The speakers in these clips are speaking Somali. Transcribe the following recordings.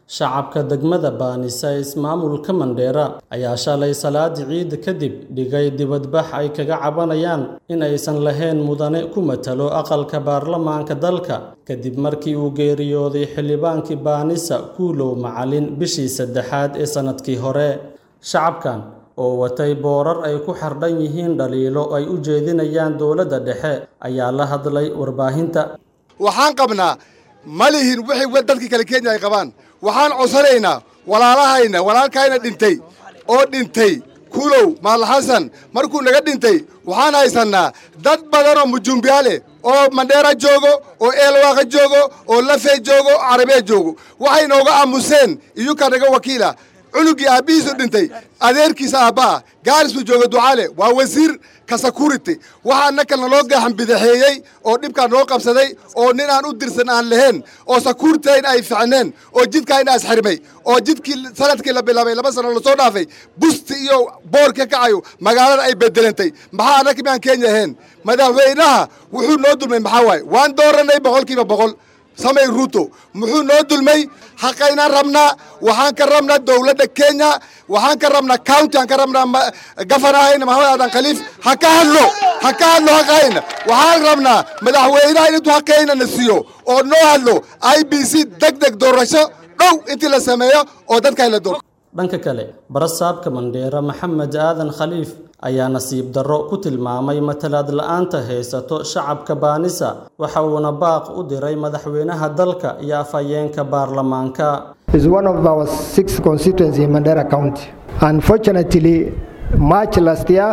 shacabka degmada baanisa ee ismaamulka mandheera ayaa shalay salaadii ciida kadib dhigay dibadbax ay kaga cabanayaan in aysan lahayn mudane ku matalo aqalka baarlamaanka dalka kadib markii uu geeriyooday xildhibaankii baanisa kuulow macalin bishii saddexaad ee sannadkii hore shacabkan oo watay boorar ay ku xardhan yihiin dhaliilo ay u jeedinayaan dowladda dhexe ayaa la hadlay warbaahinta waxaan qabnaa ma lihin wixii dadkii kale kenya ay qabaan waxaan codsanaynaa walaalahayna walaalkayna dhintay oo dhintay kuulow maal xasan markuu naga dhintay waxaan haysannaa dad badan oo mujumbiyaale oo mandheera joogo oo eelwaaqa joogo oo lafee joogo oo carabee joogo waxay nooga aamuseen iyuka naga wakiila cunugii aabbihiisu dhintay adeerkiisa aabba'a gaaris buu jooga ducaale waa wasiir ka security waxaa nakalna loo gaaxan bidaxeeyey oo dhibkaa noo qabsaday oo nin aan u dirsan aan lahayn oo securitayn ay ficneen oo jidkaayna isxirmay oo jidkii sanadkii la bilaabay laba sano lasoo dhaafay busti iyo boor ka kacayo magaalada ay bedelantay maxaa annaka miaan kenya ahayn madaxweynaha wuxuu noo dulmay maxaa waaye waan dooranay boqolkiiba boqol samay ruuto muxuu noo dulmay xaqaynaan rabnaa waxaan ka rabnaa dowladda kenya waxaan ka rabnaa county aan ka rabnaa gafanahayna maxamed aadan khaliif ha ka hadlo ha ka hadlo xaqayna waxaan rabnaa madaxweynaha in intuu xaqayna na siiyo oo noo hadlo i b c deg deg doorasho dhow intii la sameeyo oo dadka la doorto dhanka kale barasaabka mandheera maxamed aadan khaliif ayaa nasiib darro ku tilmaamay matalaad la'aanta haysato shacabka baanisa waxa uuna baaq u diray madaxweynaha dalka iyo afhayeenka baarlamaanka is one of our six constituencies in Mandera County. Unfortunately, March last year,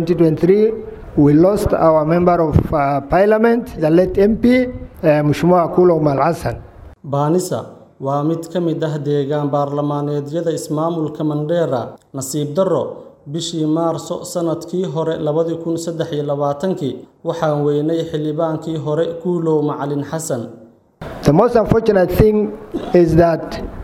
2023, we lost our member of uh, parliament, the late MP, uh, Mheshimiwa Kulo Mal Hassan. baanisa waa mid ka mid ah deegaan baarlamaaneedyada ismaamulka mandheera nasiib darro bishii maarso sannadkii hore labadii kun saddex iyo labaatankii waxaan weynay xildhibaankii hore kuulow macalin xasan The most unfortunate thing is that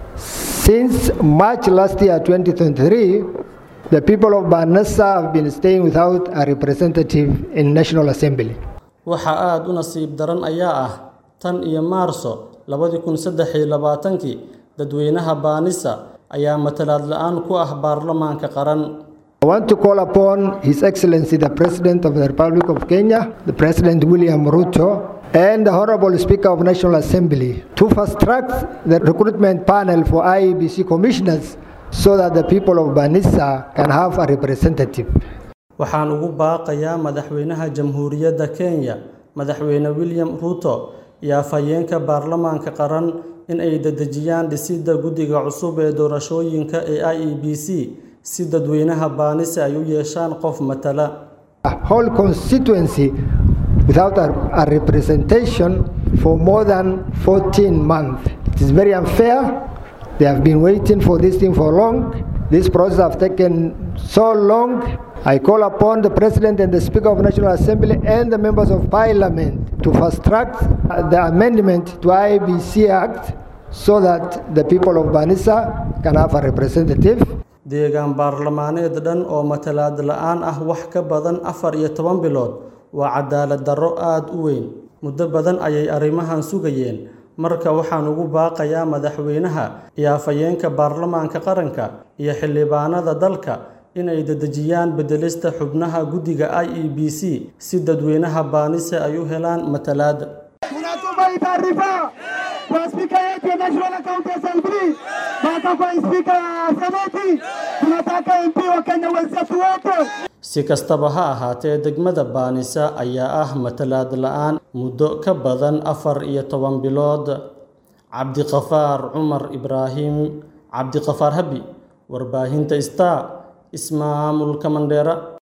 since March last year, 2023, the people of Banassa have been staying without a representative in National Assembly. waxa aada u nasiib daran ayaa ah tan iyo maarso labadii kun saddex iyo labaatankii dadweynaha baanisa ayaa matalaad la-aan ku ah baarlamaanka qaran I want to call upon His Excellency the President of the Republic of Kenya, the President William Ruto, and the Honorable Speaker of National Assembly to fast track the recruitment panel for IEBC commissioners so that the people of Banissa can have a representative. waxaan ugu baaqayaa madaxweynaha jamhuuriyadda kenya madaxweyne william ruto iyo afhayeenka baarlamaanka qaran in ay dedejiyaan dhisidda guddiga cusub ee doorashooyinka ee i e b c si dadweynaha baanise ay u yeeshaan qof matala A whole constituency without a, a representation for more than 14 months. It is very unfair. They have been waiting for this thing for long. This process has taken so long. I call upon the President and the Speaker of National Assembly and the members of Parliament to fast track the amendment to IBC Act so that the people of Banissa can have a representative. deegaan baarlamaaneed dhan oo matalaad la-aan ah wax ka badan afar iyo toban bilood waa cadaalad darro aada u weyn muddo badan ayay arrimahan sugayeen marka waxaan ugu baaqayaa madaxweynaha iyo afhayeenka baarlamaanka qaranka iyo xildhibaanada dalka inay dedejiyaan bedelista xubnaha guddiga i e b c si dadweynaha baanise ay u helaan matalaad tunatuma hii taarifa kwa spika yetu ya National County Assembly, mpaka kwa spika ya seneti. Tunataka MP wa Kenya wenzetu wote si kastaba ha ahaatee degmada baanisa ayaa ah matalaad la-aan muddo ka badan afar iyo toban bilood cabdiqafaar cumar ibraahim cabdiqafaar habi warbaahinta star ismaamulka mandheera